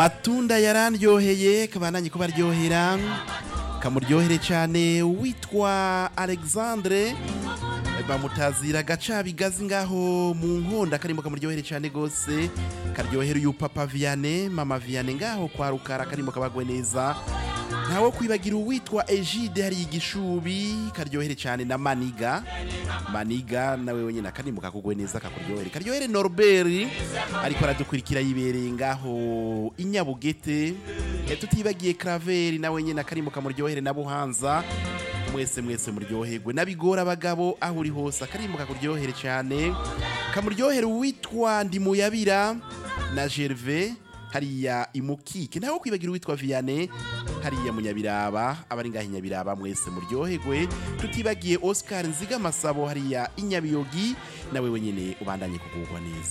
amatunda yarandyoheye kabandanye kubaryohera kamuryohere cyane witwa alexandre bamutazira gacabigazi ngaho mu nkonda karimo kamuryohere cyane gose karyohera uyu papa vianney mama vianney ngaho kwa rukara karimo kabagwe neza ntawo kwibagira uwitwa egide hari igishubi karyohere cyane na maniga maniga nawe wenyine akarimo kakugwe neza kakuryohere karyohere norbert ariko aradukurikira yibereye ngaho inyabugete Eh, tutibagiye kraveri nawe nyine akarimo kamuryohere na buhanza mwese mwese muryoherwe nabigora abagabo aho uri hose akarimo kakuryohere cyane kamuryohere uwitwa ndimuyabira na gerve hariya imukike ntawe kwibagira uwitwa vianney hariya munyabiraba abari ngaho inyabiraba mwese muryoherwe tutibagiye oscar nziga masabo hariya inyabiyogi nawe wenyine ubandanye kugubwa neza